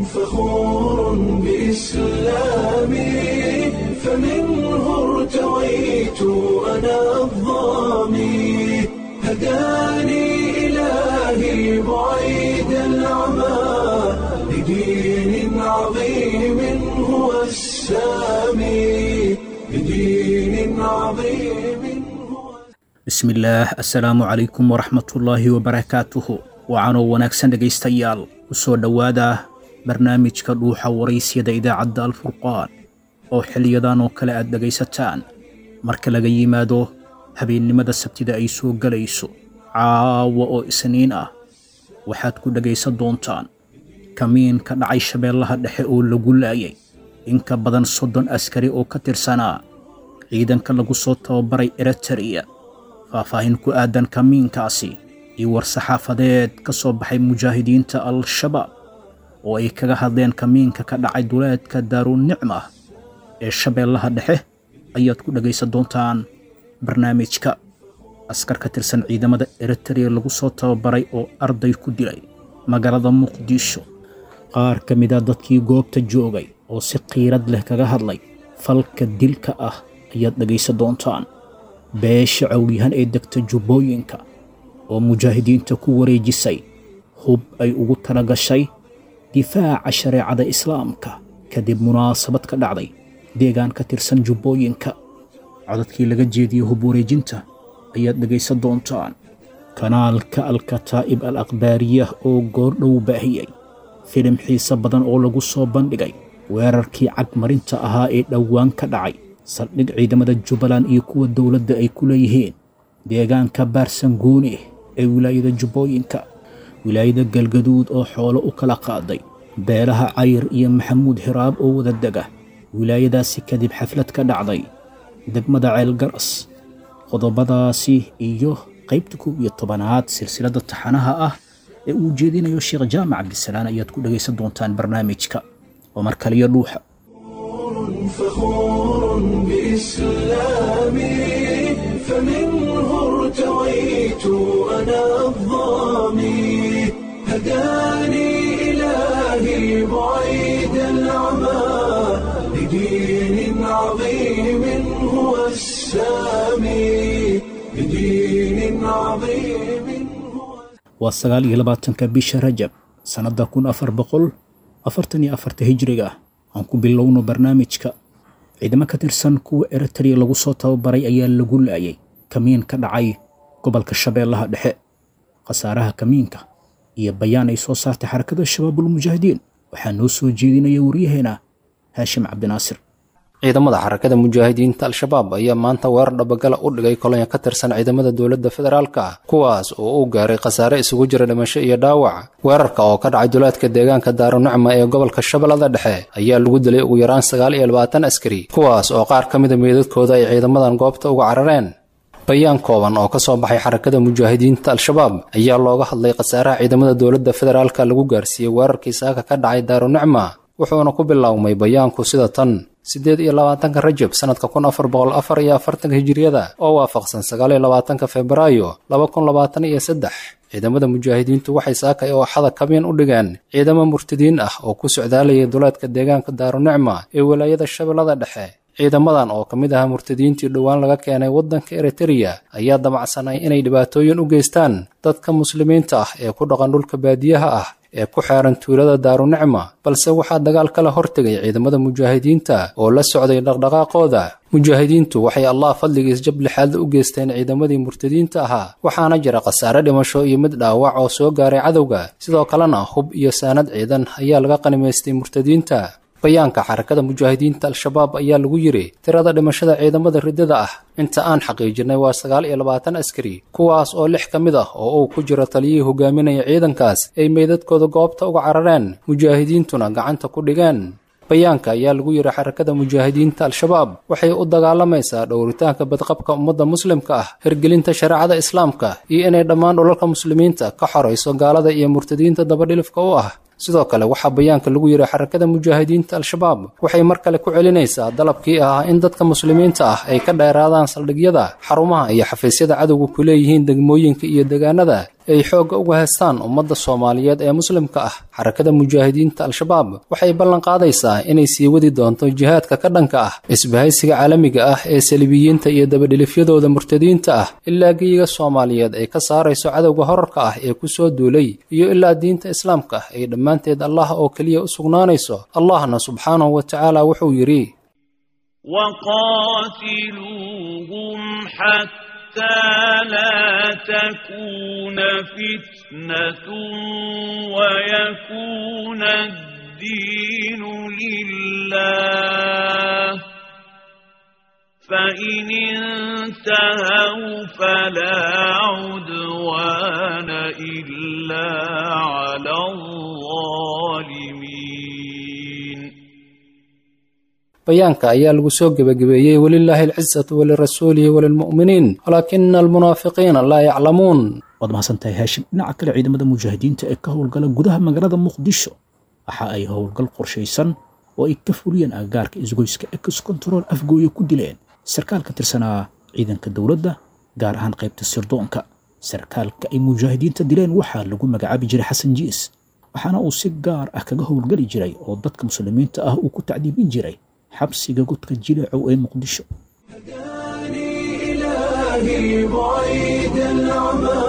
فخور بإسلامي فمنه ارتويت أنا الضامي هداني إلهي بعيد العمى لدين عظيم هو السامي لدين عظيم هو bismillaah assalaamu calaykum waraxmatullaahi wabarakaatuhu wacanoo wanaagsan dhegaystayaal u soo dhowaada barnaamijka dhuuxa waraysyada idaacadda alfurqaan oo xiliyadan oo kale aad dhegaysataan marka laga yimaado habeennimada sabtida ay soo gelayso caawa oo isniin ah waxaad ku dhegaysan doontaan kamiin ka dhacay shabeellaha dhexe oo lagu laayay in ka badan soddon askari oo ka tirsanaa ciidanka lagu soo tababaray eritariya faahfaahin ku aadan kamiinkaasi iyo war-saxaafadeed ka soo baxay mujaahidiinta al-shabaab oo ay kaga hadleen kamiinka ka dhacay duleedka daarunicma ee shabeellaha dhexe ayaad ku dhegaysan doontaan barnaamijka askar ka tirsan ciidamada eritariya lagu soo tababaray oo arday ku dilay magaalada muqdisho qaar ka mid a dadkii goobta joogay oo si qiirad leh kaga hadlay falka dilka ah ayaad dhegaysan doontaan beesha cawlyahan ee degta jubbooyinka oo mujaahidiinta ku wareejisay hub ay ugu tala gashay difaaca shareecada islaamka kadib munaasabad ka dhacday deegaan ka tirsan jubbooyinka codadkii laga jeediyey hub wareejinta ayaad dhegaysan doontaan kanaalka alkataa'ib al akhbaariyah oo goordhow baahiyey filim xiise badan oo lagu soo bandhigay weerarkii cagmarinta ahaa ee dhowaan ka dhacay saldhig ciidamada jubbaland iyo kuwa dowladda ay ku leeyihiin deegaanka baarsanguuni ee wilaayada jubbooyinka wilaayada galgaduud oo xoolo u kala qaaday beelaha cayr iyo maxamuud hiraab oo wada dega wilaayadaasi kadib xaflad ka dhacday degmada ceelgaras qodobadaasi iyo qaybta kow iyo tobanaad silsiladda taxanaha ah ee uu jeedinayo sheekh jaamac cabdisalaan ayaad ku dhegaysan doontaan barnaamijka oo mar kaliyo dhuuxa فخور بإسلامي فمنه ارتويت أنا الضامي هداني إلهي بعيد العمى لدين عظيم هو السامي لدين عظيم هو waa sagaal iyo labaatanka bisha rajab sannadda kun afar boqol afartan iyo afarta hijriga aan ku bilowno barnaamijka ciidamo ka tirsan kuwa eritariya lagu soo tababaray ayaa lagu laayay kamiin ka dhacay gobolka shabeellaha dhexe khasaaraha kamiinka iyo bayaan ay soo saartay xarakada shabaabulmujaahidiin waxaa noo soo jeedinaya waryaheena haashim cabdinaasir ciidamada xarakada mujaahidiinta al-shabaab ayaa maanta weerar dhabagala u dhigay kolonya ka tirsan ciidamada dowladda federaalka kuwaas oo u gaaray khasaare isugu jira dhimasho iyo dhaawac weerarka oo ka dhacay duleedka deegaanka daarunicma ee gobolka shabeellada dhexe ayaa lagu dilay ugu yaraan sagaal iyo labaatan askari kuwaas oo qaar ka mida meydadkooda ay ciidamadan goobta uga carareen bayaan kooban oo ka soo baxay xarakada mujaahidiinta al-shabaab ayaa looga hadlay khasaaraha ciidamada dowladda federaalka lagu gaarsiiyey weerarkii saaka ka dhacay daarunicma wuxuuna ku biloawmay bayaanku sida tan siddeed iyo labaatanka rajab sannadka kun afar boqol afar iyo afartanka hijiriyada oo waafaqsan sagaal iyo labaatanka febraayo laba kun labaatan iyo saddex ciidamada mujaahidiintu waxay saakay oo xada kamiin u dhigeen ciidamo murtadiin ah oo ku socdaalayay duleedka deegaanka daarunicma ee walaayada shabeellada dhexe ciidamadan oo ka mid ahaa murtadiintii dhowaan laga keenay waddanka eritariya ayaa damacsanay inay dhibaatooyin u geystaan dadka muslimiinta ah ee ku dhaqan dhulka baadiyaha ah ee ku xeeran tuulada daarunicma balse waxaa dagaal kala hortegay ciidamada mujaahidiinta oo la socday dhaqdhaqaaqooda mujaahidiintu waxay allah fadligiis jab lixaad u geysteen ciidamadii murtadiinta ahaa waxaana jira khasaare dhimasho iyo mid dhaawac oo soo gaaray cadowga sidoo kalena hub iyo saanad ciidan ayaa laga qanimaystay murtadiinta bayaanka xarakada mujaahidiinta al-shabaab ayaa lagu yidhi tirada dhimashada ciidamada riddada ah inta aan xaqiijinay waa sagaal iyo labaatan askari kuwaas oo lix ka mid ah oo uu ku jiro taliyihii hogaaminaya ciidankaas ay meydadkooda goobta uga carareen mujaahidiintuna gacanta ku dhigeen bayaanka ayaa lagu yidhi xarakada mujaahidiinta al-shabaab waxay u dagaalamaysaa dhowritaanka badqabka ummadda muslimka ah hirgelinta shareecada islaamka iyo inay dhammaan dhulalka muslimiinta ka xorayso gaalada iyo murtadiinta dabadhilifka u ah sidoo kale waxaa bayaanka lagu yidhi xarakada mujaahidiinta al-shabaab waxay mar kale ku celinaysaa dalabkii ahaa in dadka muslimiinta ah ay ka dheeraadaan saldhigyada xarumaha iyo xafiisyada cadowga ku leeyihiin degmooyinka iyo deegaanada ay xoogga uga haystaan ummadda soomaaliyeed ee muslimka ah xarakada mujaahidiinta al-shabaab waxay ballan qaadaysaa inay sii wadi doonto jihaadka ka dhanka ah isbahaysiga caalamiga ah ee salibiyiinta iyo dabadhilifyadooda murtadiinta ah ilaa geyiga soomaaliyeed ay ka saarayso cadowga horarka ah ee ku soo duulay iyo ilaa diinta islaamka ay dhammaanteed allah oo keliya u sugnaanayso allahna subxaanahu wa tacaala wuxuu yidhi وقاتلوهم حتى لا تكون فتنة ويكون الدين لله فإن انتهوا فلا عدوان إلا على الظالمين bayaanka ayaa lagu soo gebagabeeyey welilaahi alcisatu walirasuulihi walilmu'miniin walaakina almunaafiqiina laa yaclamuun waad mahadsantahay haashim dhinaca kale ciidamada mujaahidiinta ee ka howlgala gudaha magaalada muqdisho waxa ay howlgal qorshaysan oo ay ka fuliyeen agagaarka isgoyska ex control afgooye ku dileen sarkaal ka tirsanaa ciidanka dowladda gaar ahaan qaybta sirdoonka sarkaalka ay mujaahidiinta dileen waxaa lagu magacaabi jiray xasan jiis waxaana uu si gaar ah kaga howlgeli jiray oo dadka muslimiinta ah uu ku tacdiibin jiray xabsiga godka jileecow ee muqdisho هداني إلهي بعيد العمى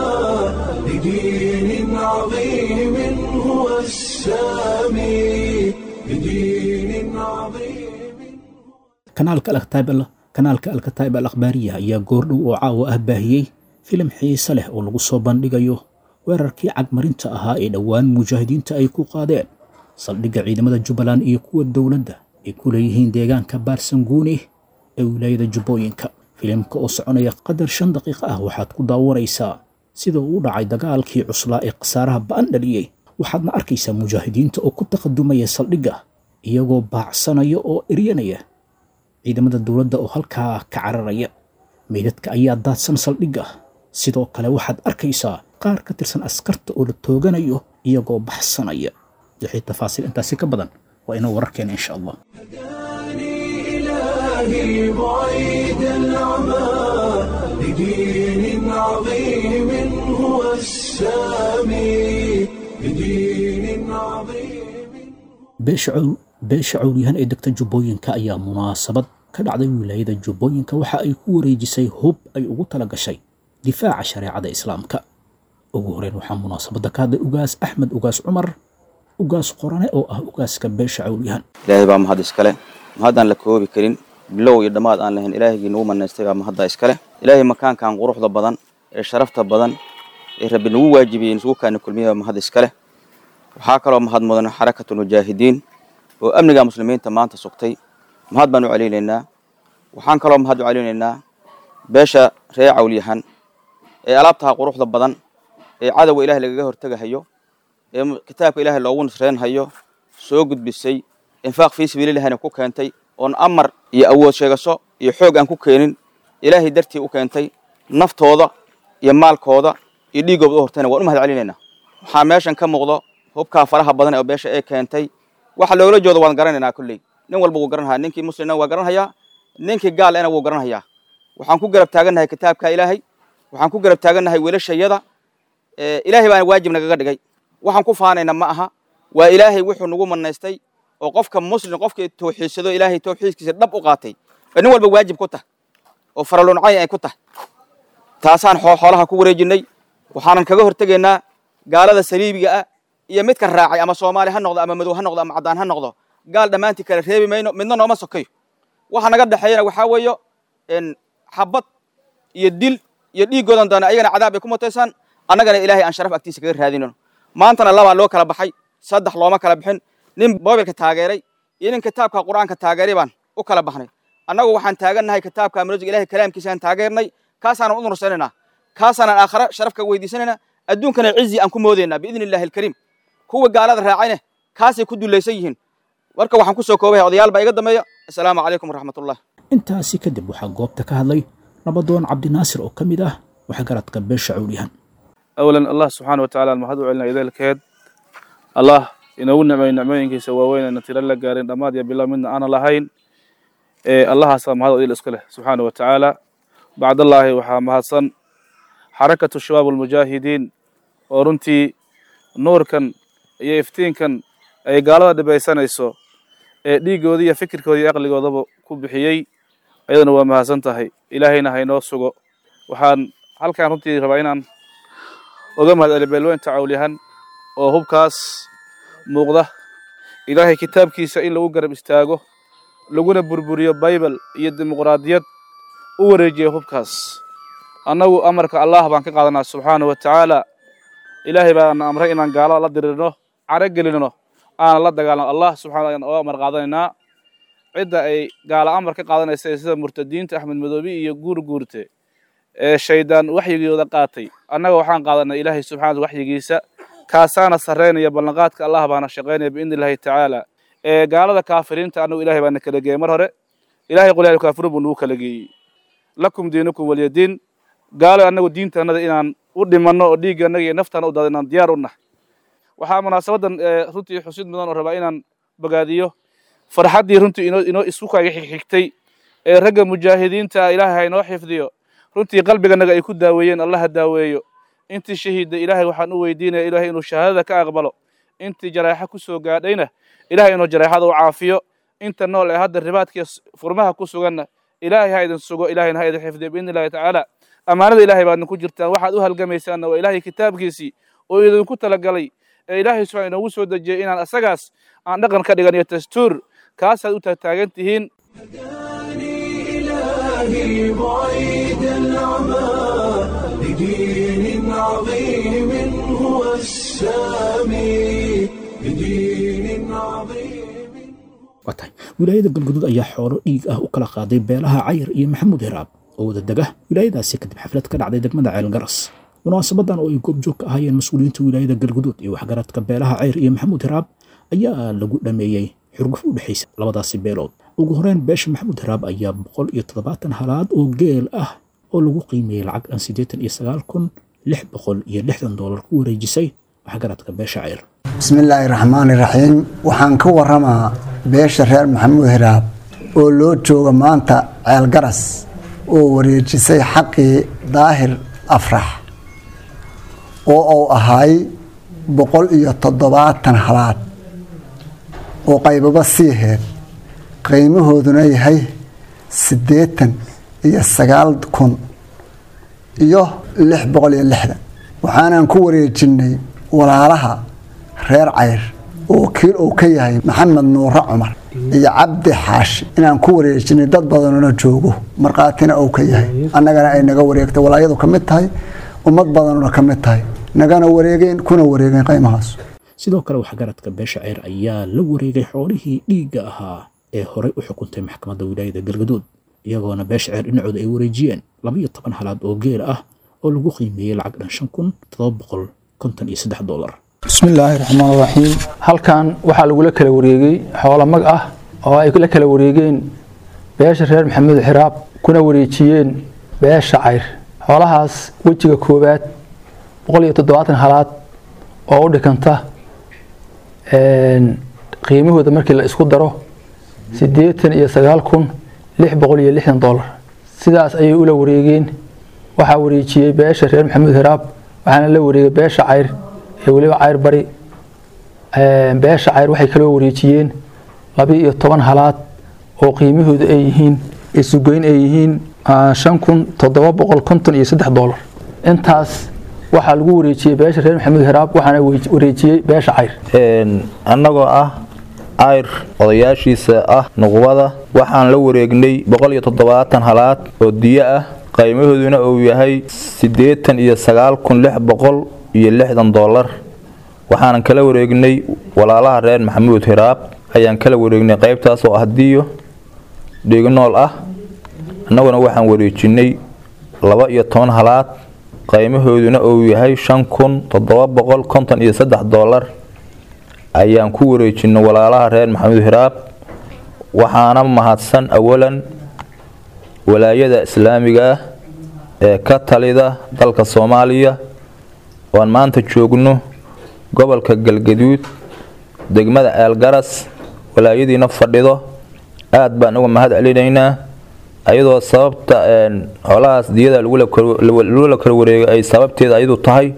لدين عظيم هو السامي لدين عظيم kanaalka alkataib al kanaalka alkataib al akhbaariya ayaa goordhow oo caawa ah baahiyey filim xiise leh oo lagu soo bandhigayo weerarkii cagmarinta ahaa ee dhowaan mujaahidiinta ay ku qaadeen saldhigga ciidamada jubbaland iyo kuwa dowladda ay ku leeyihiin deegaanka baarsanguuni ee wilaayada jubbooyinka filimka oo soconaya qadar shan daqiiqo ah waxaad ku daawanaysaa sida uu u dhacay dagaalkii cuslaa ee khasaaraha ba'an dhaliyey waxaadna arkaysaa mujaahidiinta oo ku taqadumaya saldhigga iyagoo baacsanaya oo eryanaya ciidamada dowladda oo halkaa ka cararaya meydadka ayaa daadsan saldhigga sidoo kale waxaad arkaysaa qaar ka tirsan askarta oo la tooganayo iyagoo baxsanaya wixii tafaasiil intaasi ka badan waa inoo wararkeena insha allah هداني إلهي بعيد العمى لدين عظيم هو السامي لدين عظيم beesha cowl beesha cowlyahan ee degta jubbooyinka ayaa munaasabad ka dhacday wilaayada jubbooyinka waxa ay ku wareejisay hub ay ugu tala gashay difaaca shareecada islaamka ugu horeyn waxaa munaasabadda ka hadlay ugaas axmed ugaas cumar ugaas qorane oo ah ugaaska beesha cowlyahan ilaahay baa mahad iskale mahaddaan la koobi karin bilow iyo dhammaad aan lahayn ilaahigii nagu manaystay baa mahadda iskale ilaahay makaankan quruxda badan ee sharafta badan ee rabbi nagu waajibiyey isugu kaana kulmiya baa mahad iskale waxaa kaloo mahad mudan xarakatul mujaahidiin oo amniga muslimiinta maanta sugtay mahad baan u celinaynaa waxaan kaloo mahad u celinaynaa beesha reer cawlyahan ee alaabtaha quruxda badan ee cadowga ilaahay lagaga hortegahayo ee kitaabka ilaahay loogu nusreynhayo soo gudbisay infaaq fii sabiililahina ku keentay oon amar iyo awood sheegasho iyo xoog aan ku keenin ilaahay dartii u keentay naftooda iyo maalkooda iyo dhiiggooda u hortayna waan u mahad celinaynaa waxaa meeshan ka muuqdo hubkaa faraha badan oo beesha ee keentay waxa loogala jooda waan garanaynaa kolley nin walba wuu garanhayaa ninkii muslimna waa garanhayaa ninkii gaal ena wuu garanhayaa waxaan ku garab taagannahay kitaabka ilaahay waxaan ku garab taagannahay wiilashayada ilaahay baana waajib nagaga dhigay waxaan ku faanayna ma aha waa ilaahay wuxuu nagu manaystay oo qofka muslim qofkii tawxiidsado ilaahay tawxiidkiisa dhab u qaatay ee nin walba waajib ku tahay oo faraluncayn ay ku tahay taasaan xoolaha ku wareejinay waxaanan kaga hortegaynaa gaalada saliibiga ah iyo midka raacay ama soomaali ha noqdo ama madow ha noqdo ama caddaan ha noqdo gaal dhammaantii kale reebi mayno midna nooma sokayo waxa naga dhexeeyana waxaa weeyo xabad iyo dil iyo dhiiggoodan doona ayagana cadaab ay ku mutaysaan annagana ilaahay aan sharaf agtiisa kaga raadinano maantana labaa loo kala baxay saddex looma kala bixin nin mobilka taageeray iyo nin kitaabka qur-aanka taageeray baan u kala baxnay annagu waxaan taagannahay kitaabka amrosiga ilahay kalaamkiisaan taageernay kaasaanan u nursanaynaa kaasaanan aakhare sharaf kaga weydiisanaynaa adduunkana cizi aan ku moodaynaa biidni illahi alkariim kuwa gaalada raacayne kaasay ku dulaysan yihiin marka waxaan ku soo koobaya odayaal baa iga dambeeya assalaamu calaykum waraxmatullah intaasi kadib waxaa goobta ka hadlay nabadoon cabdinaasir oo ka mid ah waxgaradka beesha cowlyahan awlan allah subxaana watacaala mahad u celina ideelkeed allah inoogu nicmay nicmooyinkiisa waaweyn ayna tiro la gaarin dhammaad iyo bilow midna aanan lahayn ee allahaasaa mahad idil iska leh subxaana watacaala bacdallaahi waxaa mahadsan xarakatu shabaab almujaahidiin oo runtii nuurkan iyo iftiinkan ay gaalada dhibaysanayso ee dhiiggooda iyo fikirkooda iyo aqligoodaba ku bixiyey ayaduna waa mahadsan tahay ilaahayna haynoo sugo waxaan halkaan runtii rabaa inaan oga mahad celiyo beelweynta cawlyahan oo hubkaas muuqda ilaahay kitaabkiisa in lagu garab istaago laguna burburiyo baybal iyo dimuqraadiyad u wareejiya hubkaas annagu amarka allah baan ka qaadanaa subxaanahu wa tacaala ilaahay baana amray inaan gaalada la dirirno caro gelinno aanan la dagaalano allah subxana ayaan oga amar qaadanaynaa cidda ay gaala amar ka qaadanaysa sida murtadiinta axmed madoobi iyo guur guurte ee shaydaan waxyigooda qaatay annaga waxaan qaadanay ilaahay subxana waxyigiisa kaasaana sarreynaya ballanqaadka allah baana shaqaynaya biidni illahi tacaala ee gaalada kaafiriinta annagu ilahay baana kala geeyey mar hore ilahay qul yaa kaafiruun buu nagu kala geeyey lakum diinukum walyadiin gaalo annagu diintanada inaan u dhimanno oo dhiigga annaga iyo naftaana u daada inaan diyaar u nahay waxaa munaasabadan runtii xusid mudan oo rabaa inaan bogaadiyo farxaddii runtii inoo inoo isku kaaga xigxigtay ee ragga mujaahidiinta ilaahay ha inoo xifdiyo runtii qalbiganaga ay ku daaweeyeen allaha daaweeyo intii shahiidda ilaahay waxaan u weydiinaya ilaahay inuu shahaadada ka aqbalo intii jaraaxa ku soo gaadhayna ilaahay inuu jaraaxada u caafiyo inta nool ee hadda ribaadkiiyo furmaha ku suganna ilaahay ha idin sugo ilaahayna ha idin xifdiyo biidni illahi tacaala ammaanada ilaahay baadna ku jirtaan waxaad u halgamaysaanna waa ilaahay kitaabkiisii oo idinku talagalay ee ilaahay subxana inoogu soo dejiyey inaan asagaas aan dhaqan ka dhigan iyo dastuur kaasaad u taagtaagan tihiin إلهي بعيد العمى لدين عظيم هو السامي لدين عظيم waa tahay wilaayada galguduud ayaa xoolo dhiig ah u kala qaaday beelaha cayr iyo maxamuud hiraab oo wada dega wilaayadaasi kadib xaflad ka dhacday degmada ceelgaras munaasabadan oo ay goobjoog ka ahaayeen mas-uuliyiinta wilaayada galguduud iyo waxgaradka beelaha cayr iyo maxamuud hiraab ayaa lagu dhameeyey xurguf u dhexaysa labadaasi beelood ugu horeyn beesha maxamuud hiraab ayaa boqol iyo toddobaatan halaad oo geel ah oo lagu qiimeeyey lacag aan siddeetan iyo sagaal kun lix boqol iyo lixdan doolar ku wareejisay waxgaradka beesha cayr bismillaahi raxmaani raxiim waxaan ka waramaa beesha reer maxamuud hiraab oo loo jooga maanta ceelgaras oo wareejisay xaqii daahir afrax oo uu ahaay boqol iyo toddobaatan halaad oo qaybaba sii heed qiimahooduna yahay siddeetan iyo sagaal kun iyo lix boqol iyo lixdan waxaanan ku wareejinnay walaalaha reer cayr oo kiil uu ka yahay maxamed nuure cumar iyo cabdi xaashi inaan ku wareejinay dad badanuna joogo markhaatina uu ka yahay annagana ay naga wareegtay walaayadu ka mid tahay ummad badanuna ka mid tahay nagana wareegeen kuna wareegeen qiimahaas sidoo kale waxgaradka beesha ceyr ayaa la wareegay xoolihii dhiigga ahaa ee horey u xukuntay maxkamadda wilaayada galgaduud iyagoona beesha ceyr dhinacooda ay wareejiyeen laba iyo toban halaad oo geel ah oo lagu qiimeeyey lacag dhan shan kun todoba boqol konton iyo saddex doolar bismillaahi raxmaan raxiim halkan waxaa lagula kala wareegay xoolo mag ah oo ay la kala wareegeen beesha reer maxamed xiraab kuna wareejiyeen beesha cayr xoolahaas wejiga koowaad boqol iyo toddobaatan halaad oo u dhikanta qiimahooda markii la isku daro siddeetan iyo sagaal kun lix boqol iyo lixdan doolar sidaas ayay ula wareegeen waxaa wareejiyey beesha reer maxamed hiraab waxaana la wareegay beesha cayr ee weliba cayr bari beesha cayr waxay kaloo wareejiyeen laba iyo toban halaad oo qiimahooda ay yihiin isugeyn ay yihiin shan kun toddoba boqol konton iyo saddex doolar intaas waxaa lagu wareejiyey beesha reer maxamed hiraab waxaana wareejiyey beesha cayr annagoo ah cayr odayaashiisa ah nuqbada waxaan la wareegnay boqol iyo toddobaatan halaad oo diyo ah qiimahooduna uu yahay siddeetan iyo sagaal kun lix boqol iyo lixdan doolar waxaanan kala wareegnay walaalaha reer maxamuud hiraab ayaan kala wareegnay qaybtaas oo ah diyo dhignool ah annaguna waxaan wareejinay laba iyo toban halaad qiimahooduna uu yahay shan kun toddoba boqol konton iyo saddex doolar ayaan ku wareejinay walaalaha reer maxamuud hiraab waxaana mahadsan awalan walaayada islaamiga ah ee ka talida dalka soomaaliya oan maanta joogno gobolka galgaduud degmada ceelgaras walaayadiina fadhido aad baan uga mahad celinaynaa ayadoo sababta xoolahaas diyada lagula kala wareegay ay sababteeda ayadu tahay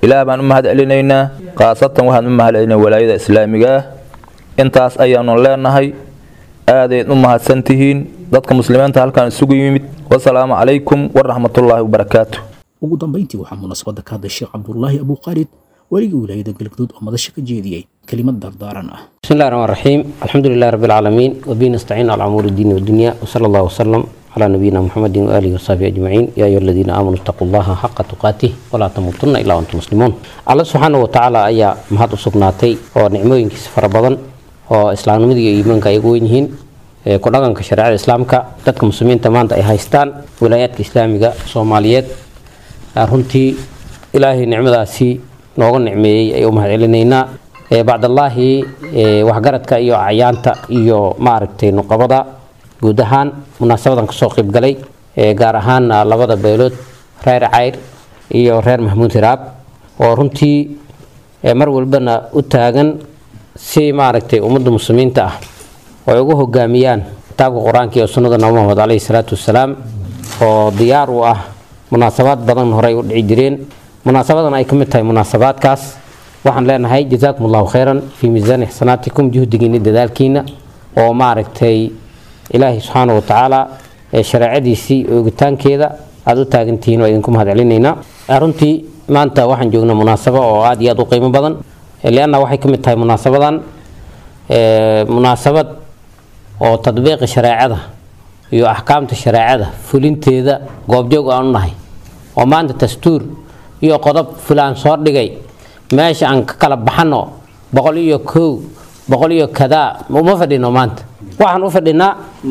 ilaah baan u mahad celinaynaa khaasatan waxaan u mahad celinaa walaayada islaamiga ah intaas ayaanu leenahay aadayd u mahadsantihiin dadka muslimiinta halkaan isugu yimid wasalaamu calaykum waraxmatullaahi wabarakaatu ugu dambayntii waxaa munaasabadda ka hadlay sheekh cabdulaahi abuukhaalid weligii wilaayada galgaduud oo madasha ka jeediyey kelimad dardaaran ah بسم الله الرحمن الرحيم الحمد لله رب العالمين وبه نستعين على امور الدين والدنيا وصلى الله وسلم على نبينا محمد واله وصحبه اجمعين يا ايها الذين امنوا اتقوا الله حق تقاته ولا تموتن الا وانتم مسلمون الله سبحانه وتعالى ayaa mahad u sugnaatay oo nicmooyinkiisa fara badan oo islaamnimada iyo iimaanka ay ugu weyn yihiin ee ku dhaqanka shareecada islaamka dadka muslimiinta maanta ay haystaan wilaayaadka islaamiga soomaaliyeed runtii ilaahay nicmadaasi nooga nicmeeyey ay u mahad celinaynaa bacdallaahi waxgaradka iyo acyaanta iyo maaragtay nuqabada guud ahaan munaasabadan kasoo qaybgalay gaar ahaan labada beelood reer cayr iyo reer maxamuud hiraab oo runtii mar walbana u taagan si maaragtay ummadda muslimiinta ah oo ay ugu hogaamiyaan kitaabka qur-aanka iyo sunnada nabi maxamed caleyhi salaatu wasalaam oo diyaar u ah munaasabaad badan horey u dhici jireen munaasabadan ay ka mid tahay munaasabaadkaas waxaan leenahay jazaakum allahu khayran fii miisaani xasanaatikum juhdigiina dadaalkiina oo maaragtay ilaahay subxaana wa tacaala ee shareecadiisii oogitaankeeda aada u taagantihiin oo idinku mahad celinaynaa runtii maanta waxaan joognaa munaasabo oo aada iyo aada u qiimo badan lianna waxay ka mid tahay munaasabadan munaasabad oo tadbiiqa shareecada iyo axkaamta shareecada fulinteeda goobjoog aan u nahay oo maanta dastuur iyo qodob fulaan soo dhigay meesha aan ka kala baxano boqol iyo kow boqol iyo kadaa uma fadhino maanta waxaan u fadhinaa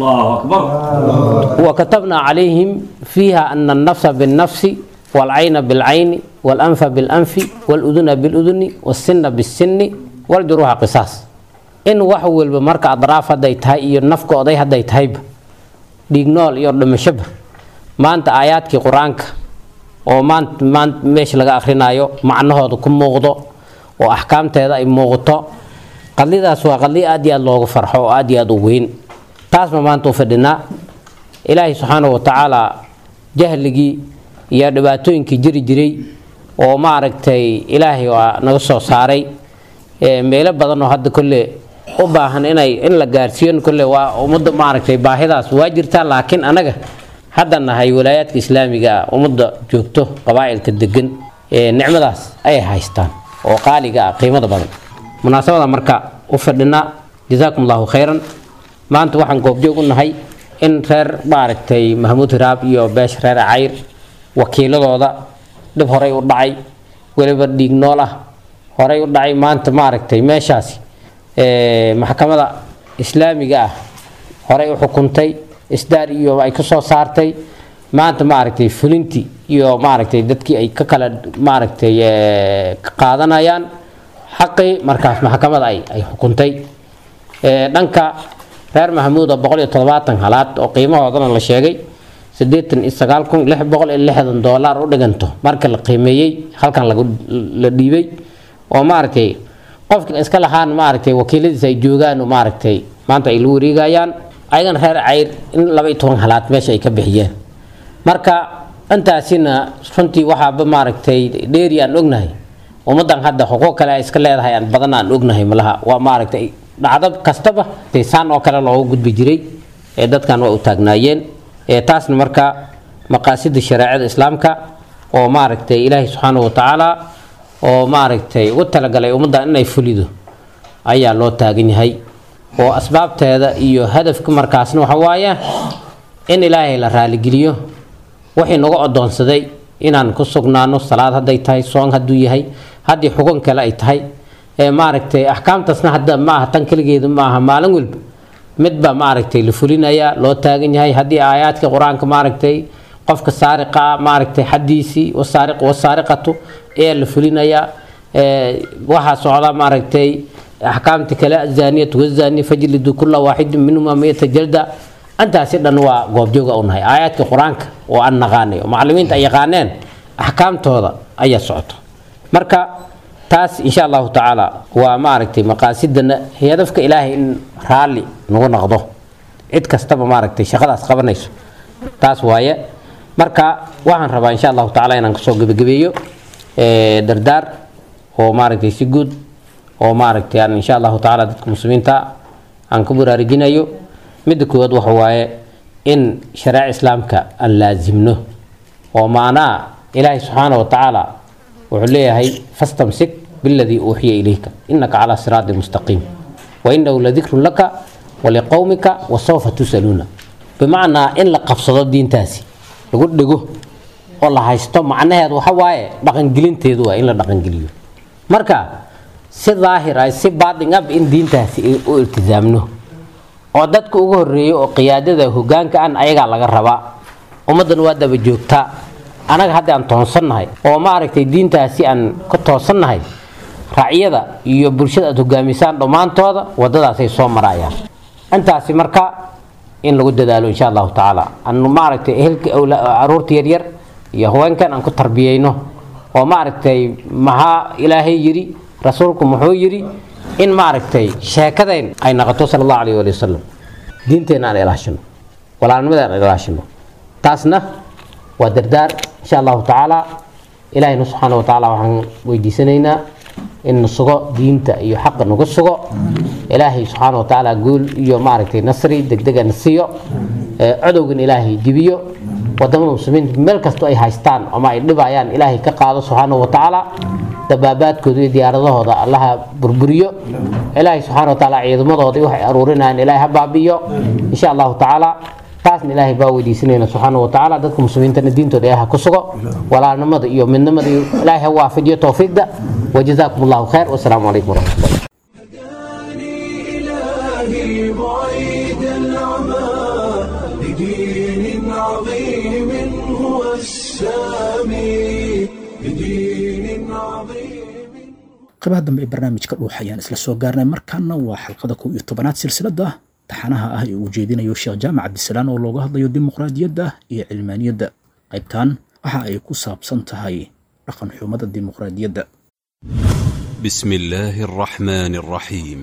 وكتبنا عليهم فيها أن النفس بالنفس والعين بالعين والأنف بالأنف والأذن بالأذن والسن بالسن والجروح قصاص إن وحول بمرك أضراف هدي تهي إيو النفق أضي هدي تهيب ديغنول يور دمشبه ما أنت آياتك قرآنك oo maanta maanta meesha laga akhrinayo macnahooda ku muuqdo oo axkaamteeda ay muuqato qadlidaas waa qadli aad iyo aad loogu farxo oo aad iyo aad u weyn taasma maanta u fadhinaa ilaahay subxaana wa tacaala jahligii iyo dhibaatooyinkii jiri jiray oo maaragtay ilaahay waa naga soo saaray meelo badan oo hadda kolle u baahan inay in la gaarsiiyo kolle waa ummadda maaragtay baahidaas waa jirtaa laakiin anaga hadda nahay walaayaadka islaamiga ah ummadda joogto qabaa'ilka degan ee nicmadaas ay haystaan oo qaaliga ah qiimada badan munaasabada marka u fadhinaa jazaakum allahu khayran maanta waxaan goobjoog u nahay in reer maaragtay mahmuud hiraab iyo beesha reer cayr wakiiladooda dhib horey u dhacay weliba dhiig nool ah horey u dhacay maanta maaragtay meeshaasi maxkamada islaamiga ah horey u xukuntay isdaar iyo ay ka soo saartay maanta maaragtay fulintii iyo maaragtay dadkii ay ka kala maaragtay qaadanayaan xaqii markaas maxkamada ay ay xukuntay dhanka reer maxamuuda boqol iyo toddobaatan halaad oo qiimahoodana la sheegay siddeetan iyo sagaal kun lix boqol iyo lixdan doolar u dhiganto marka la qiimeeyey halkan lagu la dhiibay oo maaragtay qofka iska lahaan maaragtay wakiiladiisa ay joogaan maaragtay maanta ay la wareegayaan ayagana reer cayr in laba iyo toban halaad meesha ay ka bixiyeen marka intaasina runtii waxaaba maaragtay dheeri aan ognahay ummaddan hadda xuquuq kale ay iska leedahay aan badan aan ognahay malaha waa maaragtay dhacdo kastaba saan oo kale loogu gudbi jiray ee dadkan waa u taagnaayeen taasna marka maqaasida shareecada islaamka oo maaragtay ilaahay subxaana wa tacaala oo maaragtay ugu talagalay ummaddan inay fulido ayaa loo taagan yahay oo asbaabteeda iyo hadafka markaasna waxa waaye in ilaahay la raaligeliyo wixii nagu odoonsaday inaan ku sugnaano salaad hadday tahay soon hadduu yahay haddii xukun kale ay tahay maaragtay axkaamtaasna hadda maaha tan keligeedu maaha maalin walba midba maaragtay la fulinaya loo taagan yahay haddii aayaadka qur-aanka maaragtay qofka saariqa maaragtay xaddiisii wasaariq wasaariqatu ayaa la fulinayaa waxaa socda maaragtay axkaamta kale azaniyatu wazani fajlidu kula waaxidin minhuma miyata jalda intaasi dhan waa goobjooga u nahay aayaadka qur-aanka oo aan naqaanay oo macallimiinta ay yaqaaneen axkaamtooda ayaa socoto marka taas insha allahu tacaala waa maaragtay maqaasidana hadafka ilaahay in raalli nagu noqdo cid kastaba maaragtay shaqadaas qabanayso taas waaye marka waxaan rabaa insha allahu tacaala inaan kasoo gebagabeeyo dardaar oo maaragtay si guud oo maaragtay aan insha allahu tacaala dadka muslimiinta aan ku baraarujinayo midda koowaad waxa waaye in shareeca islaamka aan laasimno oo macnaha ilaahay subxaana wa tacaala wuxuu leeyahay fastamsik biladii uuxiya ilayka inaka calaa siraati mustaqiim wainahu ladikrun laka waliqowmika wasawfa tusaluuna bimacnaa in la qabsado diintaasi lagu dhego oo la haysto macnaheed waxa waaye dhaqangelinteedu waa in la dhaqangeliyo marka si daahir ah si baatin ab in diintaasi u iltisaamno oo dadka ugu horeeya oo qiyaadada hogaanka an ayagaa laga rabaa ummaddan waa daba joogtaa anaga hadda aan toonsannahay oo maaragtay diintaasi aan ka toosannahay racyada iyo bulshada aad hogaamisaan dhammaantooda wadadaasay soo marayaan intaasi marka in lagu dadaalo insha allahu tacaala aan maaragtay ehelka caruurta yaryar iyo haweenkan aan ku tarbiyeyno oo maaragtay maxaa ilaahay yidhi rasuulku muxuu yidhi in maaragtay sheekadeen ay noqoto sala allahu alayh wali wasalam diinteenna aan ilaashino walaalnimada aan ilaashino taasna waa dardaar insha allahu tacaala ilaahayna subxaana wa tacaala waxaan weydiisanaynaa in na sugo diinta iyo xaqa nagu sugo ilaahay subxaana wa tacaala guul iyo maaragtay nasri degdega na siiyo codowgan ilaahay dibiyo wadamada muslimiinta meel kastoo ay haystaan ama ay dhibayaan ilaahay ka qaado subxaana wa tacaala dabaabaadkooda iyo diyaaradahooda allaha burburiyo ilaahay subxaana wa tacaala ciidamadooda waxay aruurinayaan ilaahay ha baabi'iyo insha allahu tacaala taasna ilaahay baa weydiisanayna subxaana wa tacaala dadka muslimiintana diintooda ilaahay ha ku sugo walaalnimada iyo midnimada iyo ilaahay ha waafajiyo towfiiqda wajazaakum allahu khayr wasalaamu calaykum waraxmat ullah إلهي بعيد العمى لدين عظيم هو السامي لدين عظيم qaybaha dambe ee barnaamijka dhuux ayaan isla soo gaarnay markaana waa xalqada kow iyo tobanaad silsilada taxanaha ah ee uu jeedinayo sheekh jaamac cabdisalaan oo looga hadlayo dimuqraadiyadda iyo cilmaaniyadda qaybtan waxa ay ku saabsan tahay dhaqan xumada dimuqraadiyadda بسم الله الرحمن الرحيم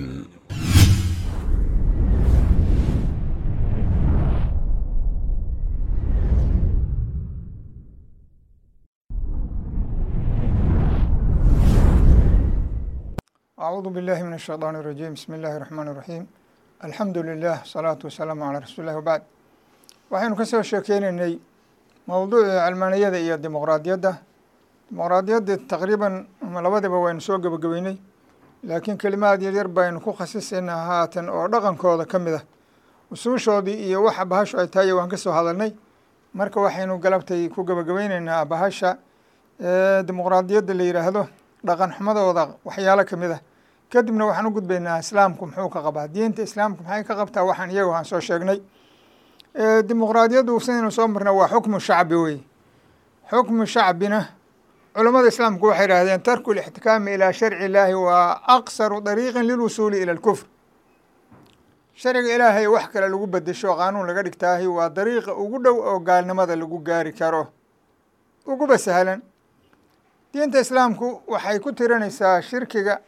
أعوذ بالله من الشيطان الرجيم بسم الله الرحمن الرحيم الحمد لله صلاة والسلام على رسول الله وبعد waxaynu ka soo sheekeynaynay mowduucii calmaaniyada iyo dimuqraadiyadda dimuqraadiyadda taqriiban ama labadaba waynu soo gebagabeynay laakiin kelimaad yaryar baynu ku khasisaynaa haatan oo dhaqankooda ka mid ah usuushoodii iyo waxa bahashu ay tahay waan ka soo hadalnay marka waxaynu galabtay ku gebagabeyneynaa bahasha dimuqraadiyadda la yidhaahdo dhaqan xumadooda waxyaalo ka mid ah kadibna waxaan u gudbaynaa islaamku muxuu ka qabaa diinta islaamku maxay ka qabtaa waxaan iyagu aan soo sheegnay dimuqraadiyaddu sidaynu soo marna waa xukmu shacbi wey xukmu shacbina culammada islaamku waxay idhahdeen tarku lixtikaami ilaa sharci illaahi waa aqsaru dariiqin lilwusuuli ila alkufr sharciga ilaahay wax kale lagu bedesho qaanuun laga dhigtaahi waa dariiqa ugu dhow oo gaalnimada lagu gaari karo uguba sahlan diinta islaamku waxay ku tirinaysaa shirkiga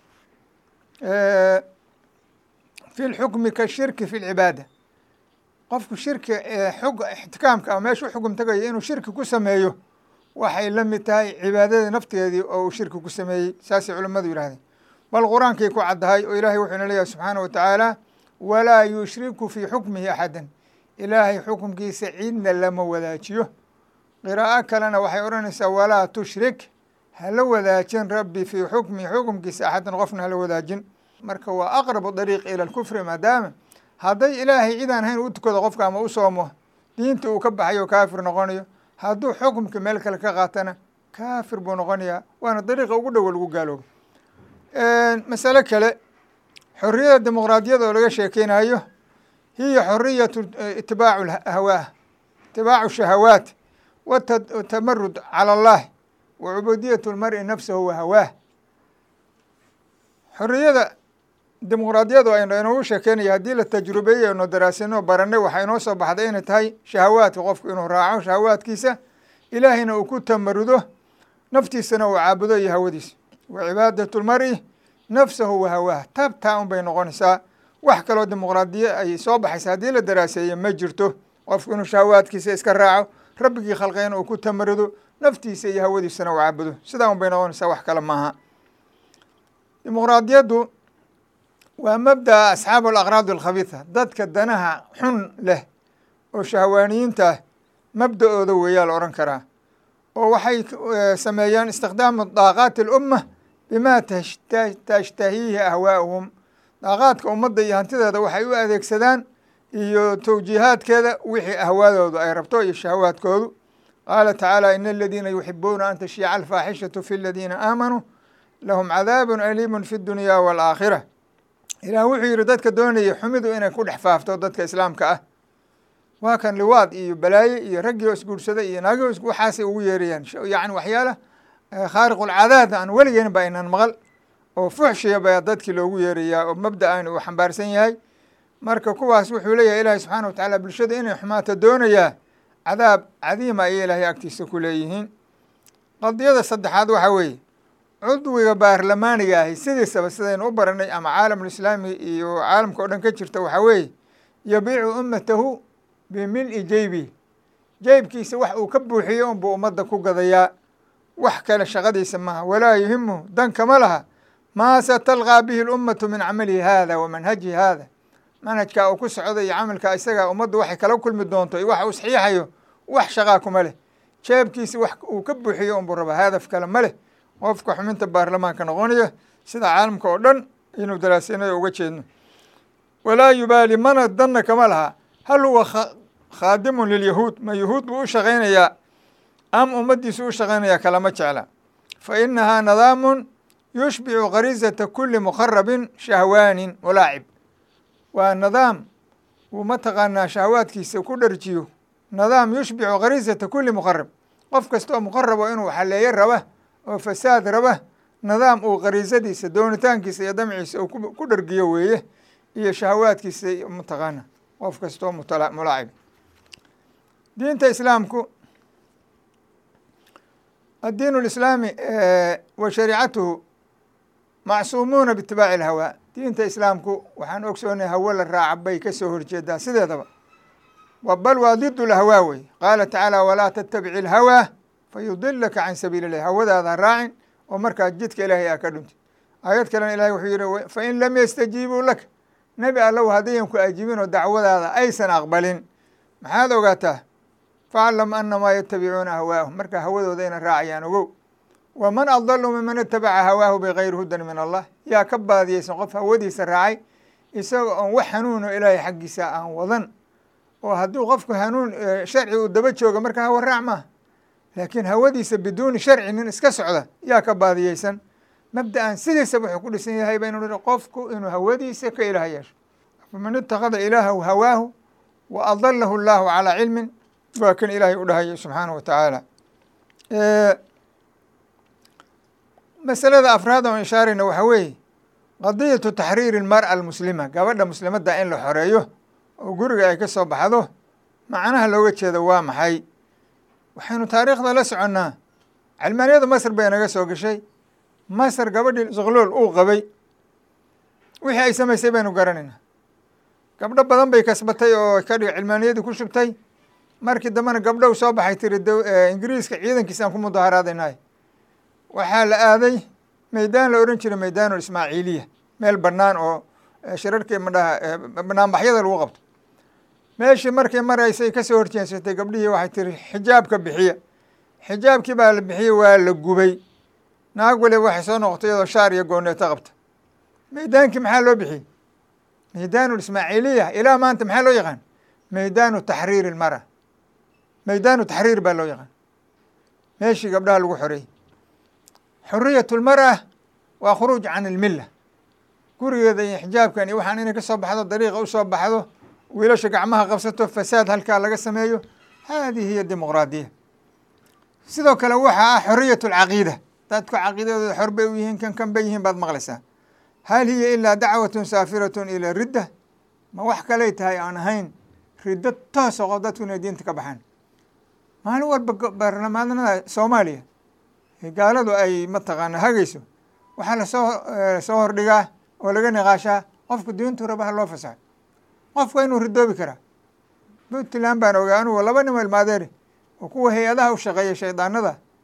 fi lxukmi ka shirki fi lcibaada qofku shirki xug ixtikaamka ama meeshu xugum tagayo inuu shirki ku sameeyo waxay la mid tahay cibaadada nafteedii oo uu shirki ku sameeyey saasay culimmadu yidhahdeen bal qur-aankay ku caddahay oo ilaahay wuxuuna leeyahay subxaana wa tacaala walaa yushriku fii xukmihi axadan ilaahay xukumkiisa cidna lama wadaajiyo qiraa'o kalena waxay odhanaysaa walaa tushrik hala wadaajin rabbi fii xukmihi xukumkiisa axadan qofna hala wadaajin marka waa aqrabu dariiq ila alkufri maadaama hadday ilaahay cidaan hayn u tukado qofka ama u soomo diinta uu ka baxayo kaafir noqonayo hadduu xukumka meel kale ka qaatana kaafir buu noqonayaa waana dariiqa ugu dhowo lagu gaaloobo masale kale xoriyada dimuqraadiyada oo laga sheekeynayo hiya xoriyatu itibaacu hawaa itibaacu shahawaat watamarud cala allah wa cubudiyat lmari nafsahu wa hawaah xoriyada dimuqraadiyadu aynu inoogu sheekeynaya haddii la tajrubeeyey aynu daraasino baranay waxaa inoo soo baxday inay tahay shahawaadka qofku inuu raaco shahawaadkiisa ilaahayna uu ku tamarudo naftiisana uu caabudo iyo hawadiisa wa cibaadatu lmari nafsahu wa hawaah tabtaa un bay noqonaysaa wax kaloo dimuqraadiya ay soo baxaysa haddii la daraaseeye ma jirto qofku inuu shahawaadkiisa iska raaco rabbigii khalqeyna uu ku tamarudo naftiisa iyo hawadiisana uu caabudo sidaa un bay noqonaysaa wax kale maaha dimuqraadiyaddu waa mabda'a asxaabu alaqraad alkhabiitha dadka danaha xun leh oo shahwaaniyiinta ah mabda'ooda weeyaa la odhan karaa oo waxay sameeyaan istikdaamu daaqaati alumma bima tashtahiihi ahwaa'uhum daaqaadka ummadda iyo hantideeda waxay u adeegsadaan iyo towjiihaadkeeda wixii ahwaadoodu ay rabto iyo shahawaadkoodu qaala tacaala ina aladiina yuxibuuna an tashiica alfaaxishatu fi aladiina aamanuu lahum cadaabun aliimun fi dunya waalaakhira ilaah wuxuu yidhi dadka doonaya xumidu inay ku dhex faafto dadka islaamka ah waa kan liwaad iyo balaaye iyo raggii oo isguursaday iyo naagii oo waxaasay ugu yeerayaan yacni waxyaala khaariqulcadaad aan weligeen ba aynan maqal oo fuxshiya baa dadkii loogu yeerayaa oo mabda'an uu xambaarsan yahay marka kuwaas wuxuu leeyahay ilaahay subxaana wa tacaala bulshada inay xumaato doonayaa cadaab cadiima ayay ilaahay agtiisa ku leeyihiin qadiyada saddexaad waxaa weeye cudwiga baarlamaaniga ahi sidiisaba sidaynu u baranay ama caalamulislaami iyo caalamka o dhan ka jirta waxaa weeye yabiicu ummatahu bimil-i jeybi jeybkiisa wax uu ka buuxiyo unbuu ummadda ku gadayaa wax kale shaqadiisa maaha walaa yuhimu dan kama laha maa satalqaa bihi lummatu min camalihi haada wa manhajihi haada manhajkaa uu ku socdo iyo camalkaa isagaa ummaddu waxay kala kulmi doonto iyo waxa uu saxiixayo wax shaqaa kuma leh jeebkiisa wax uu ka buuxiyo unbuu rabaa hadaf kale ma leh qofka xuminta baarlamaanka noqonaya sida caalamka oo dhan inuu daraasinayo uga jeedno walaa yubaali mana danna kama laha hal huwa khaadimun lilyahuud ma yahuud buu u shaqaynayaa am ummaddiisu u shaqaynayaa kalama jecla fa inahaa nadaamun yushbicu gharizata kuli mukharabin shahwaanin walaacib waa nidaam uu mataqaanaa shahawaadkiisa ku dharjiyo nidaam yushbicu gharizata kuli mukharab qof kasta oo muqarabo inuu xaleeyo raba oo fasaad raba nidaam uu khariisadiisa doonitaankiisa iyo damciisa uu ku dhargiyo weeye iyo shahawaadkiisa mataqaana qof kasta oo mulaacib diinta islaamku addiin اlislaami wa shariicatuhu macsuumuuna biitibaaci اlhawaa diinta islaamku waxaan ogsoonay hawo la raaca bay ka soo horjeedaa sideedaba bal waa did lhawaa wey qaala tacaala walaa tattabici اlhawaa fayudilaka can sabiili اllahi hawadaada raacin oo markaa jidka ilaahay aa ka dhuntid aayad kalena ilahay wuxuu yihi fain lam yastajiibuu laka nebi allow haddayan ku ajibin oo dacwadaada aysan aqbalin maxaad ogaataa faclam anamaa yatabicuuna ahwaahum marka hawadooda ina raacayaan ogow waman adalu miman itabaca hawaahu bigayri hudan min allah yaa ka baadiyeysan qof hawadiisa raacay isaga oon wax hanuuno ilaahay xaggiisa aan wadan oo hadduu qofku hanuun sharci uu daba jooga marka hawa raac maaha laakiin hawadiisa biduuni sharci nin iska socda yaa ka baadiyeysan mabda'an sidiisaba wuxuu ku dhisan yahay baynu nihi qofku inuu hawadiisa ka ilaah yeesho faman itakada ilaahahu hawaahu wa adalahu allahu calaa cilmin waa kan ilaahay u dhahayo subxaanahu wa tacaala masalada afraad oon ishaarayna waxaa weeye qadiyatu taxriiri almar'a almuslima gabadha muslimadda in la xoreeyo oo guriga ay ka soo baxdo macnaha looga jeedo waa maxay waxaynu taariikhda la soconnaa calmaaniyada masr bay naga soo gashay masr gabadhii zuqlool uu qabay wixii ay samaysay baynu garanaynaa gabdho badan bay kasbatay oo ka dhig cilmaaniyadii ku shubtay markii dambena gabdhow soo baxay tiri ingiriiska ciidankiisa aan ku mudaharaadaynahay waxaa la aaday meydaan la odhan jiray meydaanul ismaaciiliya meel bannaan oo shirarkii madhaha banaanbaxyada lagu qabto meeshii markay maraysay kasoo horjeensatay gabdhihii waxay tiri xijaabka bixiya xijaabkii baa la bixiyey waa la gubay naag waliba waxay soo noqotay iyadoo shaar iyo gooneeto qabta meydaankii maxaa loo bixiyey meydaanul ismaaciiliya ilaa maanta maxaa loo yaqaan meydaanu taxriiri ilmara meydaanu taxriir baa loo yaqaan meeshii gabdhaha lagu xoreeyey xuriyat lmar'a waa khuruuj can ilmilla gurigeeda iyo xijaabkan iyo waxaan inay ka soo baxdo dariiqa u soo baxdo wiilasha gacmaha qabsato fasaad halkaa laga sameeyo haadihi hiya dimuqraadiya sidoo kale waxaa ah xoriyat alcaqiida dadku caqiidadooda xor bay u yihiin kan kan bay yihiin baad maqlaysaa hal hiya ilaa dacwatun saafiratun ila ridda ma wax kaley tahay aan ahayn riddo toosa qof dadku inay diinta ka baxaan maalin walba baarlamaanada soomaaliya gaaladu ay mataqaana hagayso waxaa lasoo soo hordhigaa oo laga niqaashaa qofku diintu raba ha loo fasaxo qofku waa inuu ridoobi karaa puntland baan ogaa anugu laba nin ilmaadeeri oo kuwa hay-adaha u shaqeeya shaydaanada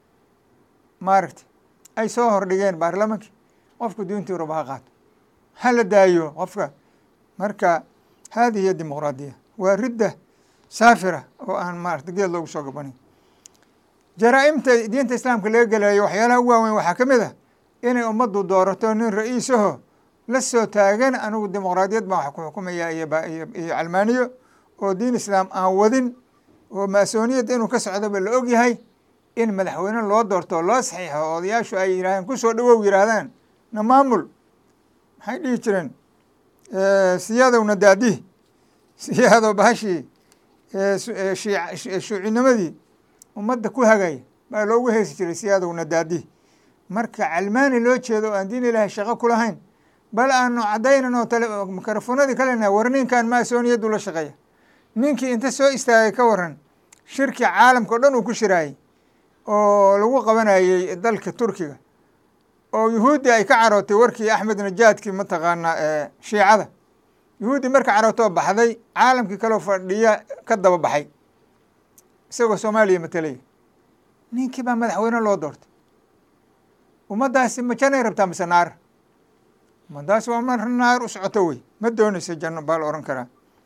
maaragtay ay soo hordhigeen baarlamankii qofku diintii raba ha qaato ha la daayo qofka marka haadihi hiya dimuqraadiya waa ridda saafira oo aan maarata geed loogu soo gabanin jaraa-imta diinta islaamka laga gelayo waxyaalaha ugu waaweyn waxaa ka mid ah inay ummaddu doorato nin ra-iisaho la soo taagan anigu dimuqraadiyad baan wax ku xukumaya iyo iyo calmaaniyo oo diin islaam aan wadin oo maasooniyadda inuu ka socdoba la og yahay in madaxweyne loo doorto loo saxiixo odayaashu ay yidhahdeen kusoo dhawow yidhaahdaan na maamul maxay dhihi jireen siyadowna daadih siyaado bahashii shuucinimadii ummadda ku hagaya baa loogu heesi jiray siyadowna daadih marka calmaani loo jeedo o aan diin ilaahay shaqo ku lahayn bal aanu caddaynan oo tale mikrofonadii kalena war ninkan maasooniyaddu la shaqeeya ninkii inta soo istaagay ka waran shirki caalamka o dhan uu ku shiraayey oo lagu qabanayey dalka turkiga oo yuhuuddi ay ka carootay warkii axmed najaadkii mataqaanaa shiicada yuhuuddi marka carootoo baxday caalamkii kaloo fadhiya ka daba baxay isagoo soomaaliya matelaya ninkii baa madaxweyne loo doortay ummaddaasi ma janay rabtaa mise naar ummaddaasi waa mar naar u socoto wey ma doonaysa janno baa la ohan karaa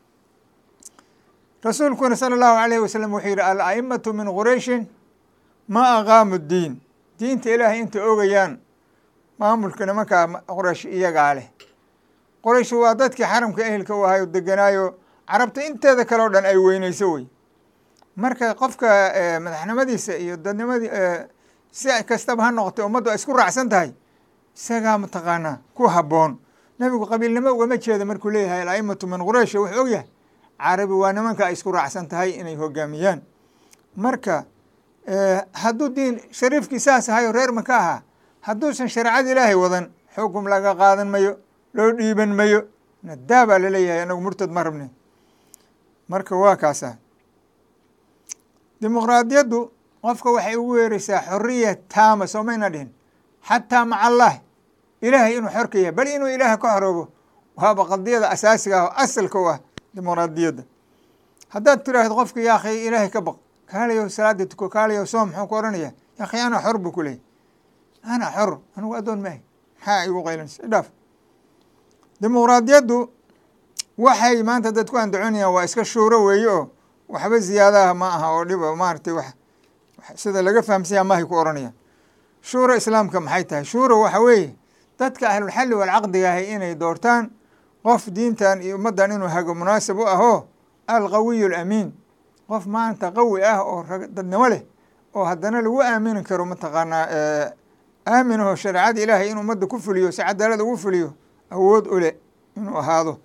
rasuulkuna sala allahu alayhi wasalam wuxuu yidhi al-a'imatu min qurayshin ma aqaamu diin diinta ilaahay intay ogayaan maamulka nimankaa qoraysh iyagaa leh qoraysh waa dadkii xaramka ehelka u ahayo deganaayo carabta inteeda kale o dhan ay weyneyso wey marka qofka madaxnimadiisa iyo dadnimadii si kastaba ha noqotay ummaddu ay isku raacsan tahay isagaa mataqaanaa ku habboon nebigu qabiilnimo ugama jeeda markuu leeyahay al-a'imatu min quraysh wuxuu ogyahay carabi waa nimanka ay isku raacsan tahay inay hogaamiyaan marka hadduu diin shariifkii saas ahayo reer maka ahaa hadduusan shareecada ilaahay wadan xukum laga qaadan mayo loo dhiiban mayo nadaa baa laleeyahay anagu murtad ma rabne marka waa kaasa dimuqraadiyaddu qofka waxay ugu weereysaa xoriya taama soo mayna dhihin xataa maca allah ilaahay inuu xor ka yahay bal inuu ilaah ka xoroobo waaba qadiyada asaasiga ah oo asalka u ah dimuqraadiyadda haddaad tiraahdo qofka yaakhay ilaahay ka baq kaalayo salaada tuko kaalayo soom muxuu ku odhanaya yaakhay ana xor buu ku leeyay ana xor anigu addoon maahay maxaa igu qaylanaysa idhaaf dimuqraadiyaddu waxay maanta dad ku andacoonayaan waa iska shuuro weeye oo waxba ziyaadaha ma aha oo dhiba maaragtay wax sida laga fahamsanya mahay ku odhanayaan shuuro islaamka maxay tahay shuuro waxa weeye dadka ahlulxalli walcaqdiga ahay inay doortaan qof diintan iyo ummaddan inuu hago munaasib u ahoo alqawiyu alamiin qof maanta qawi ah oo dadnimo leh oo haddana lagu aamini karo mataqaanaa aaminaho shareecada ilaahay in ummadda ku fuliyo si cadaalad ugu fuliyo awood u leh inuu ahaado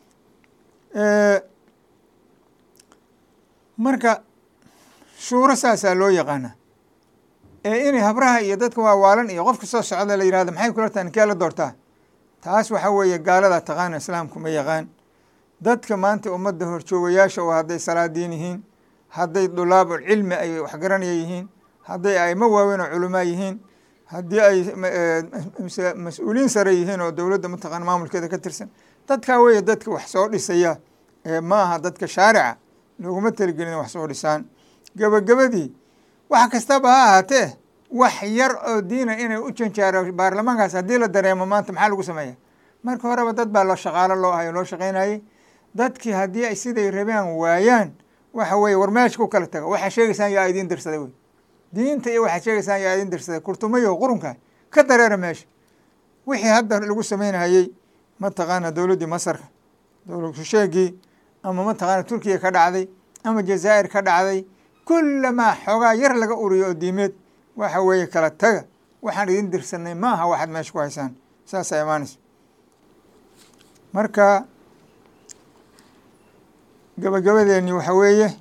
marka shuuro saasaa loo yaqaanaa ee inay habraha iyo dadka waawaalan iyo qofka soo socda la yihahdo maxay kula tahay ninkee la doortaa taas waxa weeye gaalada taqaana islaamku ma yaqaan dadka maanta ummadda horjoogayaasha oo hadday salaadiin yihiin hadday dulaabul cilmi ay waxgaranaya yihiin hadday aimo waaweyn oo culamaa yihiin haddii ay mas-uuliin sare yihiin oo dowladda mataqana maamulkeeda ka tirsan dadkaa weeye dadka wax soo dhisaya ee ma aha dadka shaarica looguma taligelin wax soo dhisaan gebagabadii wax kastaba ha ahaatee wax yar oo diina inay u janjaaro baarlamaankaas haddii la dareemo maanta maxaa lagu sameeya marka horeba dad baa loo shaqaalo loo ahayo loo shaqaynayey dadkii haddii ay siday rabaan waayaan waxa weeye war meesha ku kala taga waxaa sheegaysaan yaa idiin dirsaday wey diinta iyo waxaad sheegaysaan yaa idiin dirsaday kurtumayo qurunka ka dareera meesha wixii hadda lagu sameynayey mataqaana dowladdii masarka dowlad kusheegii ama mataqaana turkiya ka dhacday ama jazaa'ir ka dhacday kullamaa xoogaa yar laga uriyo oo diimeed waxa weeye kala taga waxaan idin dirsanay ma aha waxaad meesha ku haysaan saasaa imaanaysa marka gabagabadeeni waxa weeye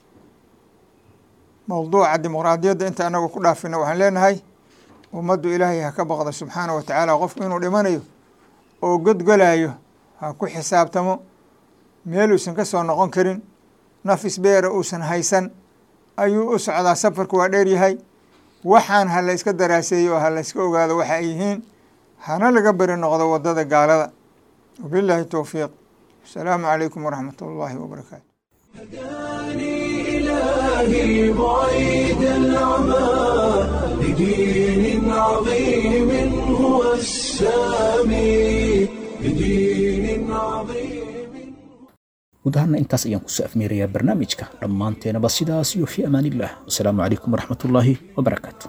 mowduuca dimuqraadiyadda inta anagu ku dhaafina waxaan leenahay ummaddu ilaahay ha ka baqdo subxaana wa tacaala qofku inuu dhimanayo oo godgolayo ha ku xisaabtamo meel uusan ka soo noqon karin nafis beera uusan haysan ayuu u socdaa safarku waa dheer yahay waxaan ha la iska daraaseeyo oo ha la iska ogaado waxa ay yihiin hana laga beri noqdo waddada gaalada wabilaahi towfiiq asalaamu calaykum waraxmat ullaahi wabarakaatu إلهي بعيد العمى لدين عظيم هو السامي لدين عظيم guud ahaana intaas ayaan kusoo afmeerayaa barnaamijka dhammaanteenaba sidaas iyo fi amaanillah wasalaamu calaykum waraxmatullaahi wabarakaatu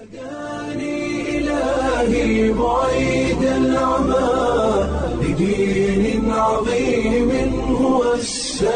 إلهي بعيد العمى لدين عظيم هو السامي